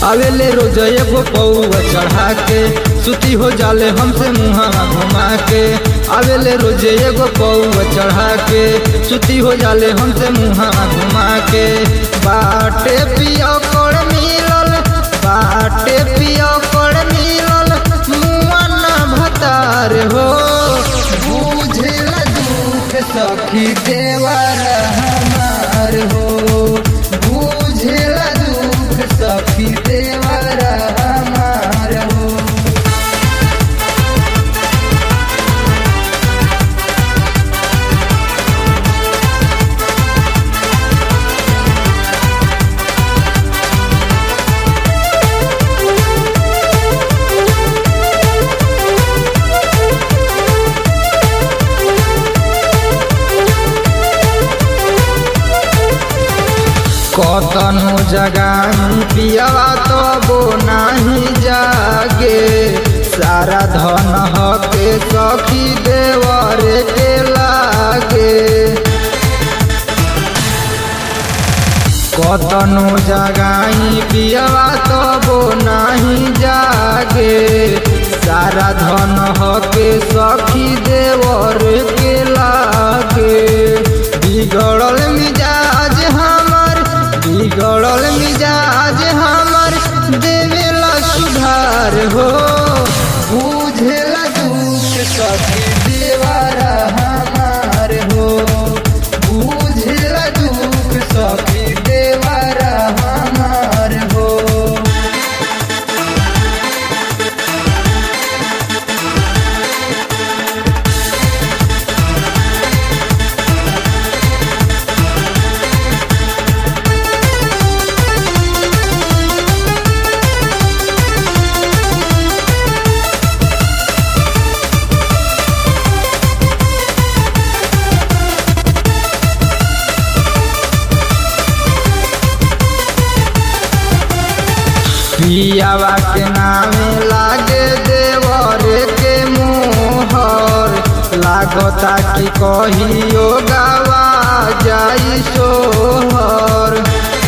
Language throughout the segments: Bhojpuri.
आवेले रोज एगो पौआ चढ़ा के सुती हो जाले हमसे मुहावा घुमा के आवेले रोज एगो पौआ चढ़ा के सुती हो जाले हमसे मुहावा घुमा के बाटे पियो कोड़ मिलल बाटे पियो कोड़ मिलल मुआ ना भतार हो बुझेला दुख सखी देवर हमार हो बुझेला दुख सखी देवर हमार हो कतनो जगाई पियावा तबो नाही जागे सारा धन हके सखी देवर के लागे कतनो जगाई पियावा तबो नाही जागे सारा धन हके सखी देवर के लागे बिगड़ल मिजाज हमर बिगड़ल मिजाज हमर देवेला सुधार हो बुझेला दुख सखी देवारा हमार हो बुझेला दुख सखी देवारा हमार हो पियावा के नामे लागे देवर के मोहर लागता कि कहियो गावा जाई सोहर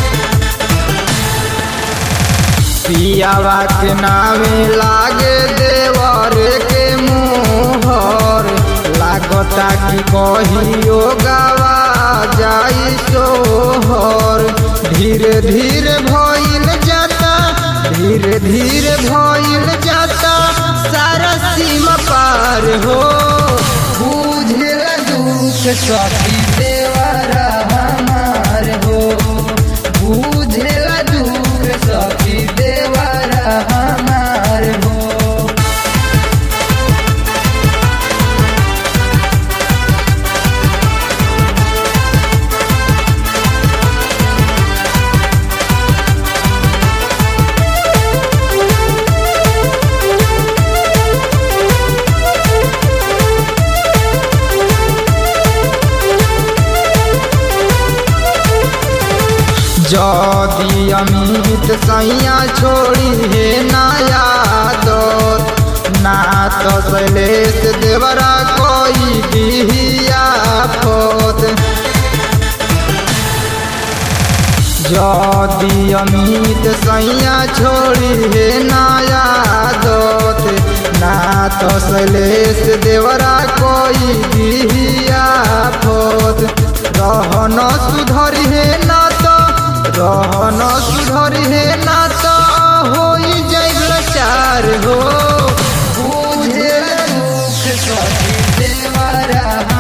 पियावा के नामे लागे देवर के मोहर लागता कि कहियो गावा जाई सोहर धीरे धीरे भइल जाता धीरे धीरे भइल जाता सारा सीमा पार हो बुझेला दुख सखी देवरा हमार हो बुझेला दुख सखी देवरा हमार हो जदि अमित सैया छोड़ी हे नया दौर ना तो शैलेश देवरा कोई दिहिया फोत जदि अमित सैया छोड़ी हे नया दोत ना तो शैलेश देवरा कोई दिहिया फोत रहन सुधरी हे ना तो रहन सुधरी हे ना तो होई जाइल चार हो बुझे दुख सखी देवरा